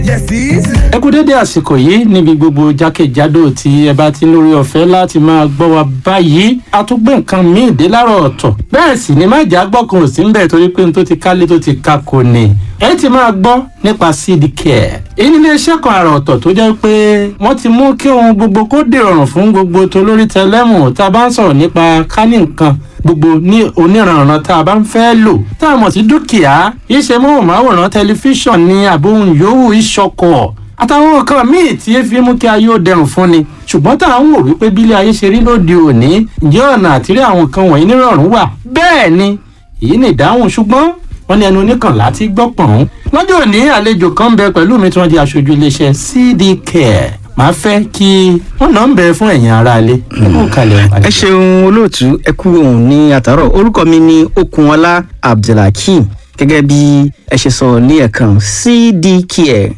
ẹ kú dédé àsìkò yìí níbi gbogbo jákèjádò tí ẹ bá ti lórí ọ̀fẹ́ láti máa gbọ́ wa báyìí a tún gbé nǹkan míì dé láàárọ̀ ọ̀tọ̀ bẹ́ẹ̀ sì ni má jà gbọ́kàn ò sí ń bẹ̀ torí pé n tó ti kálé tó ti ka kò ní ẹ ti máa gbọ́ nípa seed care èyí ní iléeṣẹ́ kan àrà ọ̀tọ̀ tó jẹ́ pé wọ́n ti mú kí ohun gbogbo kó dìrọ̀rùn fún gbogbo tolórí tẹlẹ́mù tá a bá ń sọ̀rọ̀ nípa kání nǹkan gbogbo ní oníranran tá a bá ń fẹ́ lò tá a mọ̀ sí dúkìá iṣẹ́ móhùnmáwòrán tẹlifíṣàn ní àbóhùn yòówù ìṣọkọ̀ àtàwọn nǹkan míì tí efi mú kí ayé ó dẹrùn fún ni ṣùgbọ́n tá à ń wò wípé bílé ayé ṣe rí lóde òní ǹjẹ́ ọ̀nà àtìrí àwọn nǹkan wọ̀nyí nírọ̀rùn wà bẹ́ẹ̀ ni èyí ni ìdáhùn ṣùgbọ́n wọ́n ní ẹnu oníkànlá ti gbọ́ pọ̀n. lọ́jọ́ òní àlejò kan ń bẹ pẹ̀lú mi tí wọ́n di aṣojú iléeṣẹ́ CD Care màá fẹ́ kí wọ́n náà ń bẹ fún ẹ̀yin aráalé. ẹ ṣeun olóòtú ẹ kú òun ní àtàrọ orúkọ mi ní Okunọlá Abdulhakeem gẹ́gẹ́ bí ẹ ṣe sọ ní ẹ̀kan cdcare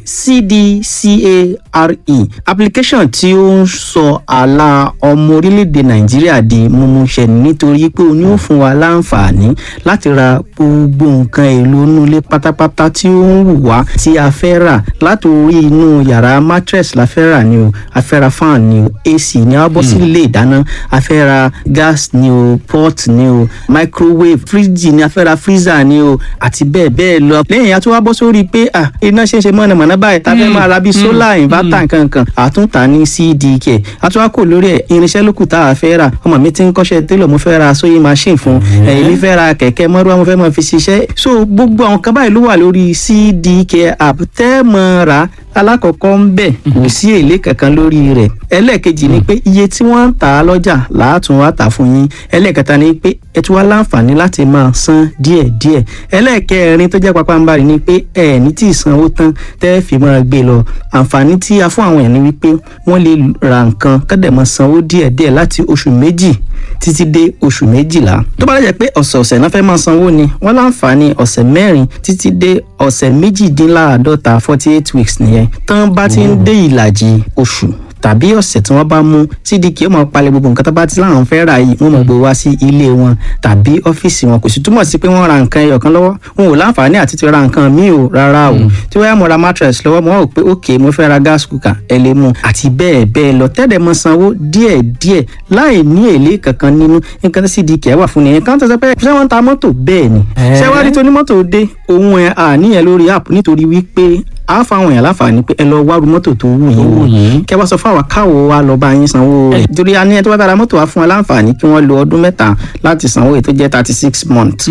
cdcare application tí ó ń sọ àlà ọmọ orílẹ̀-èdè nàìjíríà di mímúṣẹ nítorí pé ó ní ó fún wa láǹfààní láti ra gbogbo nǹkan èlò inú ilé pátápátá tí ó ń wù wá tí a fẹ́ rà látòrí inú yàrá mattress la fẹ́ rà ni o a fẹ́ ra fan ni o ac ni a bọ́ sí ilé ìdáná a fẹ́ ra gas ni o pot ni o microwave fridge ni a fẹ́ ra freezer ni o àti bẹ́ẹ̀ bẹ́ẹ̀ lọ. lẹ́yìn àti wá bọ́ sórí pé iná ṣe ń ṣe mọ̀nàmọ́ná báyìí tá a fẹ́ máa ra bíi solar inverter nkankan àtúntà ní cdk àti wá kò lórí ẹ̀ irinṣẹ́ lókù tá a fẹ́ rà ọmọ mi ti ń kọ́ṣẹ́ télọ̀ mo fẹ́ ra sewing machine fún èmi fẹ́ ra kẹ̀kẹ́ mọ́rúwá mo fẹ́ máa fi ṣiṣẹ́ so gbogbo àwọn kan báyìí ló wà lórí cdk app tẹ́ mọ́ ra alákọ̀ọ́kọ́ ń bẹ̀ kò sí èlé kankan lórí rẹ̀ ẹlẹ́ẹ̀kejì ni pé iye tí wọ́n ń tà á lọ́jà làátún wá tà fún yín ẹlẹ́ẹ̀kẹta ni pé ẹ tún wá láǹfààní láti máa san díẹ̀díẹ̀ ẹlẹ́ẹ̀kẹrin tó jẹ́ papambarì ni pé ẹ ní tí ìsanwó tán tẹ́ fi máa gbé lọ àǹfààní tí a fún àwọn èèyàn ni wípé wọ́n lè ra nǹkan kọ́dẹ̀ máa sanwó díẹ̀díẹ̀ láti oṣù méjì títí dé oṣù méjìlá tó bá lè jẹ́ pé ọ̀sẹ̀ọ̀sẹ̀ náà fẹ́ máa sanwó ni wọ́n láǹfààní ọ̀sẹ̀ mẹ́rin títí dé ọ̀sẹ̀ méjìdínláàádọ́ta forty eight weeks nìyẹn tán bá ti ń dé ìlàjì oṣù tàbí ọ̀sẹ̀ tí wọ́n bá mú cdk ó máa palẹ̀ gbogbo nǹkan tó bá ti láwọn fẹ́ rà yìí wọ́n máa gbé wá sí ilé wọn tàbí ọ́fíìsì wọn kò sì túmọ̀ sí pé wọ́n ra nǹkan ẹyọ kan lọ́wọ́ wọn ò láǹfààní àti ti ra nǹkan míì o rárá o tí wọ́n yá mo ra mattress lọ́wọ́ mo rò pé ok mo fẹ́ ra gas cooker ẹ lè mú àti bẹ́ẹ̀ bẹ́ẹ̀ lọ tẹ́lẹ̀ mọ sanwó díẹ̀ díẹ̀ láì ní èlé kankan nínú nǹkan tí cdk wà fún nìyẹn kan tó sọ pé ṣé wọ́n ń ta mọ́tò bẹ́ẹ̀ ni ṣé wá rí tó ní mọ́tò dé òun ẹ̀ àníyàn lórí app nítorí wípé a fa àwọn èèyàn láǹfààní pé ẹ lọ wárú mọ́tò tó wù yín wò kẹ wá sọ fún àwọn káwọ wa lọ bá yín sanwó rẹ̀ torí a ní ẹ tó bá dára mọ́tò wa fún wa láǹfààní kí wọ́n lo ọdún mẹ́ta láti sanwó èyí tó jẹ́ thirty six months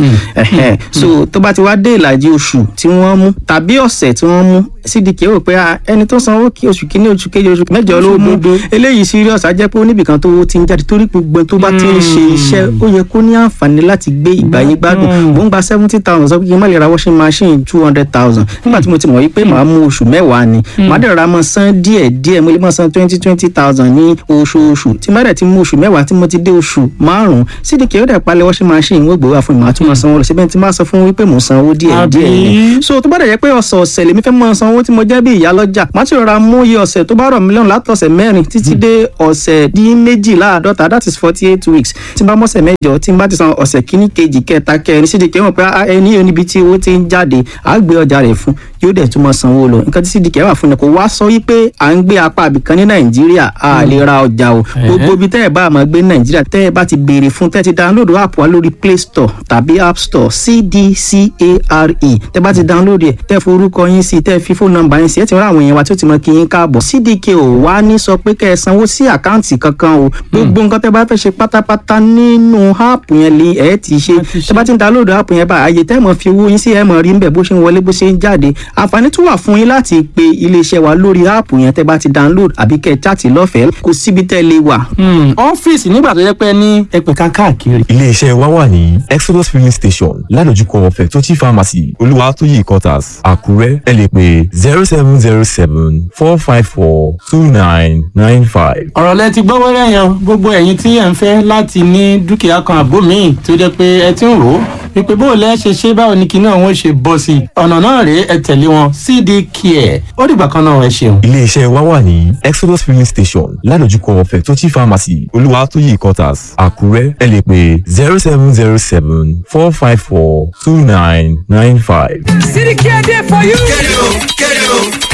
so tó bá ti wá dé ìlàjì oṣù tí wọ́n mú tàbí ọ̀sẹ̀ tí wọ́n mú cdk rò pé ẹni tó sanwó kí oṣù kínní oṣù kejì oṣù mẹ́jọ ló mú eléyìí serious á jẹ́ pé oníbìkan tó ti ń jáde torí gbogbo tó bá ti ń ṣe iṣẹ́ ó yẹ kó ní àǹfààní láti gbé ìgbà yín gbádùn mò ń gba seventy thousand sọ pé kí n má lè ra washing machine two hundred thousand nígbà tí mo ti mọ̀ wípé màá mú oṣù mẹ́wàá ni màá dẹ̀ ra mọ́ san díẹ̀ díẹ̀ mo lè mọ́ san twenty twenty thousand ní oṣooṣù tí má dẹ̀ ti mú oṣù mẹ́wàá tí mo ti dé oṣù márùn-ún cdk ó dẹ̀ palẹ̀ washing machine wọ́n gbé wá fún mi màá tún mọ́ sanwó lọ síbẹ̀ tí má sọ fún wípé mò ń sanwó díẹ̀ díẹ̀ ni so tó bá dẹ̀ jẹ́ pé ọ̀sẹ̀ ọ̀sẹ̀ lèmi fẹ́ mọ́ sanwó tí mo jẹ́ bí ìyá lọ́jà má ti rọra mú iye ọ̀sẹ̀ tó bá rọ̀ mí lọ́rùn látọ̀sẹ̀ mẹ́rin títí dé ọ̀sẹ̀ dín méjìláàdọ́ta that is forty eight weeks tí n bá mọ́sẹ̀ mẹ́jọ tí n bá ti san ọ̀sẹ̀ kíní kejì kẹta kẹrin cdk mọ̀ pé ẹni yóò níbi tí owó ti ń jáde àá gbé ọjà rẹ̀ fún yóò dẹ̀ tún mọ́ sanwó lọ nǹkan tí cdk wà fún ni kò wá sọ wípé à ń gbé apá àbìkan ní nàìjíríà a lè ra ọjà o gbogbo ibi tẹ́ ẹ̀ bá máa gbé ní nàìjíríà tẹ́ ẹ̀ bá ti béèrè fún tẹ́ ẹ ti download app wa lórí play store tàbí app store cdcare tẹ́ bá ti download ẹ̀ tẹ́ forúkọ yín sí tẹ́ fi fóònù nọ́mbà yín sí ẹ̀ ti rán àwọn èèyàn wa tí ó ti mọ kí yín káàbọ̀ cdk ò wá ní sọ pé kẹ́ ẹ sanwó sí àkáǹtì kankan o gbogbo nǹkan tẹ́ bá fẹ́ ṣe pátápátá nínú app yẹn lè ẹ̀ ti ṣe tẹ́ bá ti download app yẹn bá àyè tẹ́ mọ̀ fi owó yín sí ẹ̀ mọ̀ rí ń bẹ̀ bó ṣe ń wọlé bó ṣe ń jáde àǹfààní tún wà fún yín láti pe iléeṣẹ́ wa lórí áàpù yẹn tẹ́ bá ti download àbí kẹ́ ẹ chaàtì lọ́fẹ̀ẹ́ kò síbi tẹ́ lè wà. ọ́fíìsì nígbà tó yẹ pé ní ẹgbẹ̀ka káàkiri. iléeṣẹ́ wa wà ní exodus filling station ládojúkọ fẹ̀tọ́tì pharmacy olúwatóyè quarters àkúrẹ́ ẹ lè pè zero seven zero seven four five four two nine nine five. ọ̀rọ̀ lẹ ti gbọ́ wẹ́rẹ́ yẹn gbogbo ẹ̀yin tí ẹ̀ ń fẹ́ láti ní dúkìá kan àbó míì tó jẹ́ pé ẹ ti ń rò ó wípé bó o lẹ́ ṣe ṣe báwo ni kinní àwọn ṣe bọ́ sí i ọ̀nà náà rèé ẹ tẹ̀lé wọn cd care ó dìgbà kan náà ẹ ṣeun. iléeṣẹ́ wa wà ní exodus filling station ládojúkọ fẹ̀tọ́tì pharmacy olúwatóyè quarters àkúrẹ́ ẹ lè pè zero seven zero seven four five four two nine nine five. City Care there for you. Kere o, kere o,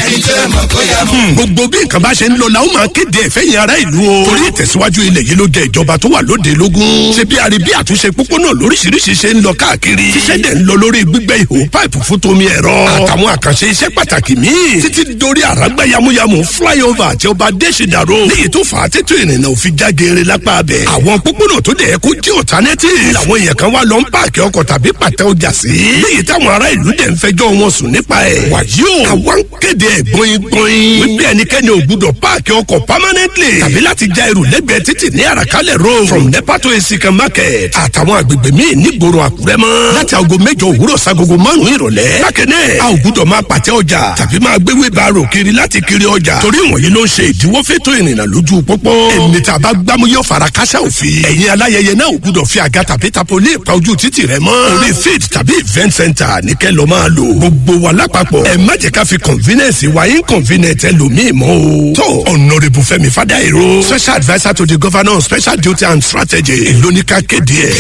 gbogbo bí nǹkan bá ṣe ń lọ la ó máa kéde ẹ̀fẹ́ yẹn ará ìlú o. torí ìtẹ̀síwájú ilẹ̀ yìí ló jẹ ìjọba tó wà lóde lógún. ṣé bí àríbí àtúnṣe pópónà lóríṣiríṣi ṣe ń lọ káàkiri. tíṣẹ́ dẹ̀ ń lọ lórí gbígbẹ́ ihò páìpù fún tomi ẹ̀rọ. àtàwọn àkànṣe iṣẹ́ pàtàkì míì. títí dórí àràgbá yamuyamu flyover àti ọba adésìdàró. léyìí tó fà á tètò ìrìnnà òfin jágeere lápá abẹ. àwọn pópónà tó dẹ̀ kó jẹ́ alternative. làwọn èèyàn kan wá lọ ń páàkì ọkọ̀ tàbí pàtẹ ọjà sí. léyìí táwọn ará ìlú dẹ̀ ń fẹjọ́ wọn sùn nípa ẹ̀. wàyí o àwa ń kéde ẹ̀ gbọ̀ngbọ̀n. wípé ẹnikẹ́ni ò gbúdọ̀ páàkì ọkọ̀ permanently. tàbí láti já ẹrù lẹ́gbẹ̀ẹ́ títì ní àràkálẹ̀ road. from nepa to esikan market. àtàwọn agbègbè míì nígboro àkúrẹ́ mọ́. láti aago mẹ́jọ òwúrọ̀ sagogo márùn-ún ìrọ̀lẹ́. bákẹ́nẹ́ a ò gbúdọ̀ máa pàtẹ ọjà tàbí máa gbé wheelbarrow kiri láti kiri ọjà. torí wọ̀nyí ló ń ṣe ìdíwọ́ fẹ́tọ̀ ìrìnnà lójú pópó. èmi tá a bá gbámú yóò fara káṣá òfin. ẹ̀yin aláyẹyẹ náà ò gbúdọ̀ fi àga tàbí tapolí ìpa ojú títì rẹ mọ́. orí field tàbí event center ní kẹ́ lọ máa lò. gbogbo wa lápapọ̀ ẹ má jẹ́ ká fi convenience wa inconvenient ẹlòmíì mọ́ o. tó honourable fẹ́mi fádàìró special adviser to the governor on special duty and strategy lóníkà kéde ẹ̀.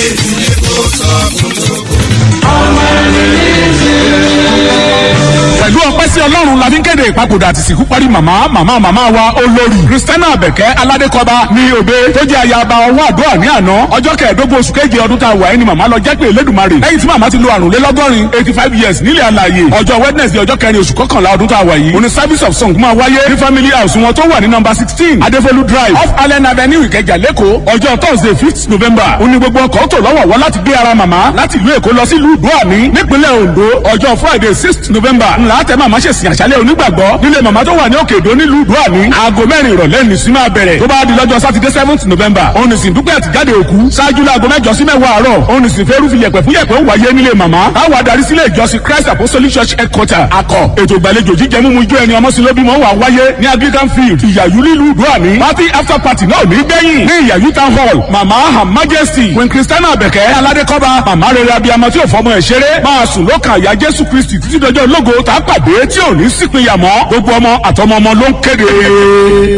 pẹ̀lú ọpẹ́ sí ọlọ́run la fi ń kéde ìpapòdà àti ìsìnkú parí màmá màmá màmá wa olórí kristiana abẹ̀kẹ́ aládékọba ní òde tó jẹ́ ayaba ọwọ́ àdúrà ní àná ọjọ́ kẹẹ̀ẹ́dógún oṣù keje ọdún tá a wà ẹ́ ni màmá lọ jẹ́ pé elédùnmarè lẹ́yìn tí màmá ti lo àrùnlélọ́gọ́rin eighty five years nílẹ̀ alàyè ọjọ́ wednesday ọjọ́ kẹrin oṣù kọkànlá ọdún tá a wà yìí òní service of song máa wáyé ní family house wọn tó wà ní number sixteen adéfolu drive off allen avenue ìkẹjà lẹ́kọ̀ọ́ ọjọ́ thursday fifth november òní gbogbo ọkọ̀ tó lọ́wọ́ wá láti gbé ara màmá láti ìlú èkó lọ sí ìlú ìdúàní nípínlẹ̀ ondo ọjọ́ friday sixth november ńlá tẹ màmá ṣèsìn àṣálẹ̀ onígbàgbọ́ nílé màmá tó wà ní òkè èdò nílùú ìdúàní aago mẹ́rin ìrọ̀lẹ́ ní sí máa bẹ̀rẹ̀ tó bá di lọ́jọ́ sátidé seventh november òun nìsín dúpẹ́ àtijáde òkú ṣáájú láago mẹ́jọ sí mẹ́wàá àárọ̀ òun nìsín fẹ́rú fi yẹ̀pẹ̀ fún yẹ̀pẹ̀ ó wáyé nílé màmá táwa adarí sílé ìjọsìn christ apostolic church headquarter akọ ètò ìgbàlejò jíjẹ mímu ijó ẹni ọmọ sílóbímọ wà wáyé ní anglican field ìyàyú nílùú ìdúàní party after party náà ní gbẹ̀yìn ní ìyàyú town hall màmá her majesty queen christiana abẹ̀kẹ́ aládékọ́ba màmá rere abiyamọ tí ò fọmọ ẹ̀ ṣeré máa sùn lókàn àyà jésù kristi títí dọjọ́ ológo tá a pàdé tí ò ní sípìnyà mọ́ gbogbo ọmọ àtọmọ ọmọ ló ń kéde.